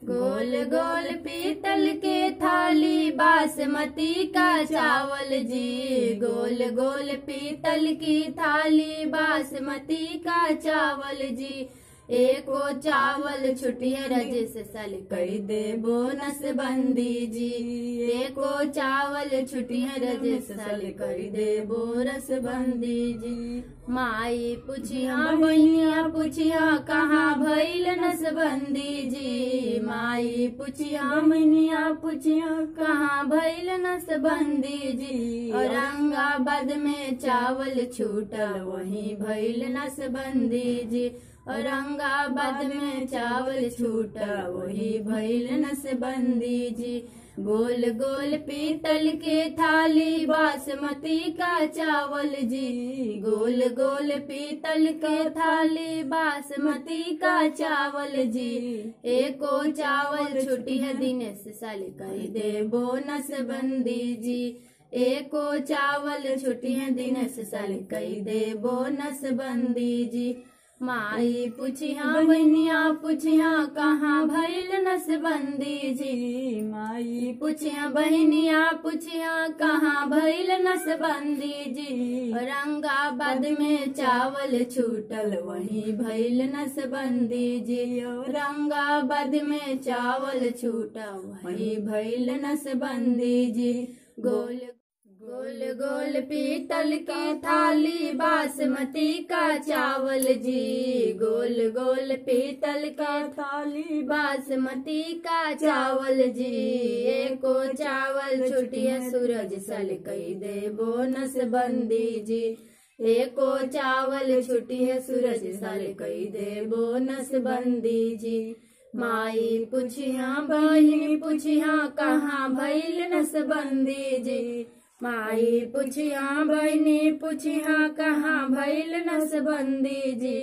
गोल गोल पीतल के थाली बासमती का चावल जी गोल गोल पीतल की थाली बासमती का चावल जी एको चावल छुटिए रजिस सल कर दे बोनस बंदी जी एको चावल छुटिए रजिस सल कर दे बोरस बंदी जी माई पुछिया बनिया पुछिया कहाँ भइल नसबंदी जी माई पुछिया बनिया पुछिया कहाँ भइल नसबंदी जी औरंगाबाद में चावल छूटल वहीं भइल नसबंदी जी औरंगाबाद में चावल छूटा वही भइल नसबंदी जी गोल गोल पीतल के थाली बासमती का चावल जी गोल गोल पीतल के थाली बासमती का चावल जी एको चावल छुट्टी है दिनेश साल कर दे बोनस बंदी जी एको चावल छुट्टी है दिनेश साल कर दे बोनस बंदी जी माई पुछिया बनिया पुछिया कहाँ भइल नसबंदी जी माई पुछिया बहनिया पुछिया कहाँ भइल नसबंदी जी औरंगाबाद में चावल छूटल वहीं भइल नसबंदी जी औरंगाबाद में चावल छूटा वहीं भइल नसबंदी जी गोल गोल गोल पीतल की थाली बासमती का चावल जी गोल गोल पीतल का थाली बासमती का चावल जी एको चावल छुटिया सूरज सल कई दे बोनस बंदी जी एको चावल छुटी है सूरज सल कई दे बोनस बंदी जी माई पुछिया बहिनी पुछिया कहाँ भइल नसबंदी जी माई पुछिया बहनी पुछिया कहाँ भइल नसबंदी जी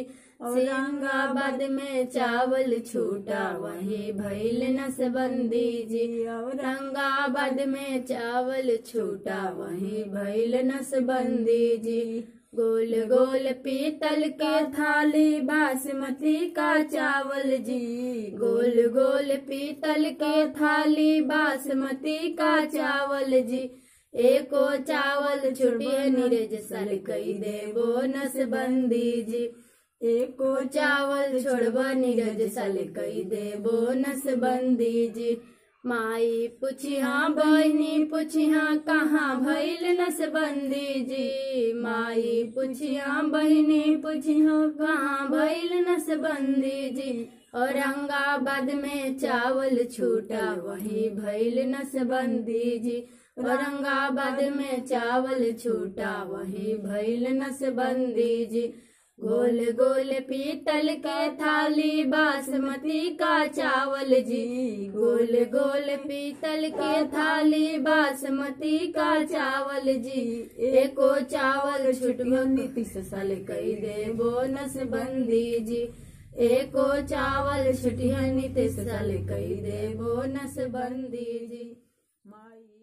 औरंगाबाद में चावल छूटा वही भइल नसबंदी जी औरंगाबाद में चावल छूटा वही भइल नसबंदी जी गोल गोल पीतल के थाली बासमती का चावल जी गोल गोल पीतल के थाली बासमती का चावल जी एको चावल छुटिए नीरज सल कई दे बोनस बंदी जी एको चावल छोड़बा नीरज सल कई दे बोनस बंदी जी माई पुछिया बहनी पुछिया कहाँ भइल नसबंदी जी माई पुछिया बहनी पुछिया कहाँ भइल नसबंदी जी औरंगाबाद में चावल छूटा वही भइल नसबंदी जी औरंगाबाद में चावल छूटा वही भइल नसबंदी जी गोल गोल पीतल के थाली बासमती का चावल जी गोल गोल पीतल के थाली बासमती का चावल जी एको चावल छुटबो नीतीश साल कई दे बोनस बंदी जी एको चावल छुटिया नीतीश साल कई दे बोनस बंदी जी माई